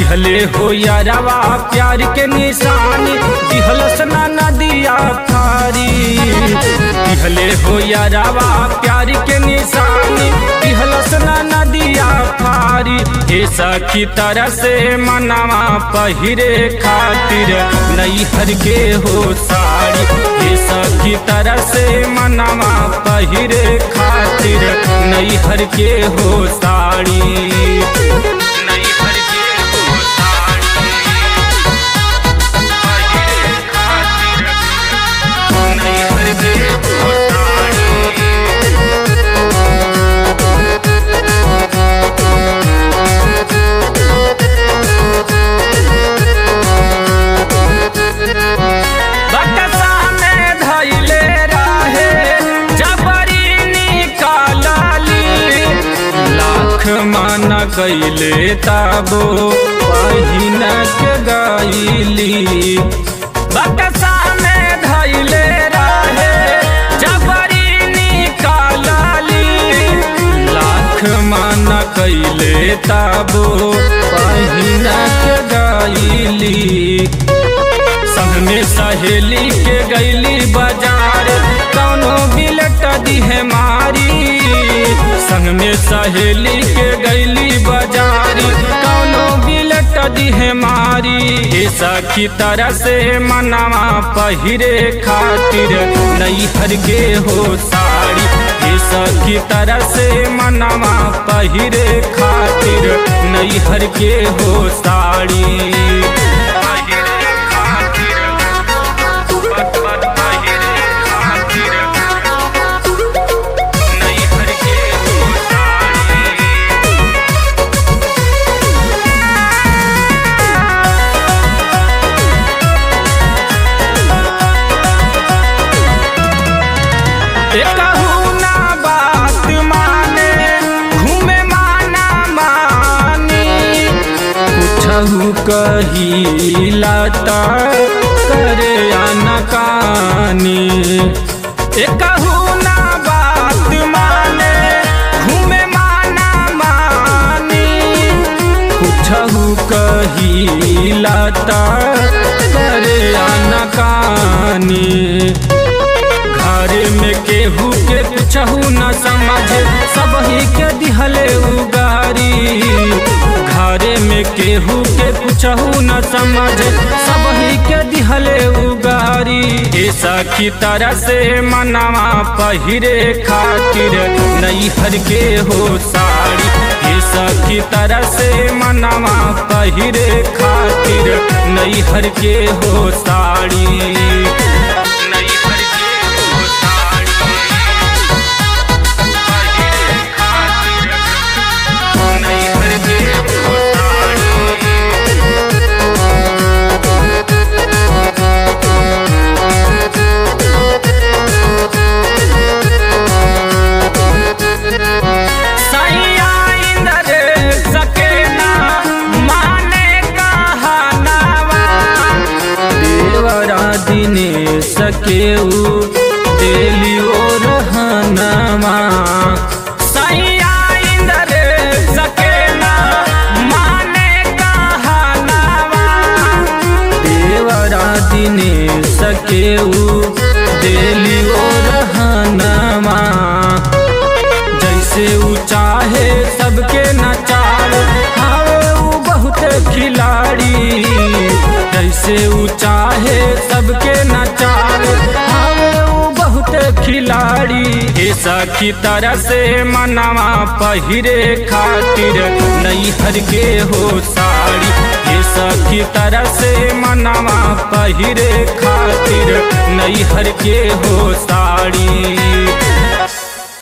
दिहले हो यारवा प्यार के निशानी दिहलस ना नदिया थारी दिहले हो यारवा प्यार के निशानी दिहलस ना नदिया थारी हे सखी तरह से मनवा पहिरे खातिर नैहर के हो साड़ी हे सखी तरह से मनवा पहिरे खातिर नैहर के हो साड़ी नैहर के हो साड़ी पहिरे खातिर नैहर के हो साड़ी बकसा में धैले रहे जबरी निकालली लाख मन कैले ताबो पहिन के गईली बकसा में धैले रहे जबरी निकालली लाख मन कैले ताबो पहिन के गईली संग में सहेली के गैली बाजार कौनो बिलट दिहे मारी संग में सहेली के गैली बाजार कौनो बिलट दिहे मारी ए सखी तरह से मनवा पहिरे खातिर नैहर के हो साड़ी ए सखी तरह से मनवा पहिरे खातिर नैहर के हो साड़ी पहिरे खातिर पत पत पहिरे खातिर नैहर के हो साड़ी एकहु ना बात माने घूमे माना मानी कुछहु कहिला त करे अनकानी एकहु ना बात माने घूमे माना मानी कुछहु कहिला त करे अनकानी घर में केहू के कुछहू न समझे सब ही के दिहले उगारी घर में केहू के कुछहू न समझे सब ही के दिहले उगारी ए सखी तरह से मनवा पहिरे खातिर नैहर के हो साड़ी ए सखी तरह से मनवा पहिरे खातिर नैहर के हो साड़ी नैहर के हो साड़ी पहिरे खातिर नैहर के हो साड़ी सैया इंद्र सकेना माने कहनावा देवरा दिने सकेऊ देली ओ रहनवा सैया इंद्र सकेना माने कहनावा देवरा दिने सकेऊ देली ओ रहनवा जैसे ऊ चाहे सबके नचार हावे ऊ बहुत खिलाड़ी जैसे ऊ चाहे सबके नचार हावे ऊ बहुत खिलाड़ी ए सखी तरह से मनवा पहिरे खातिर नैहर के हो साड़ी ए सखी तरह से मनवा पहिरे खातिर नैहर के हो साड़ी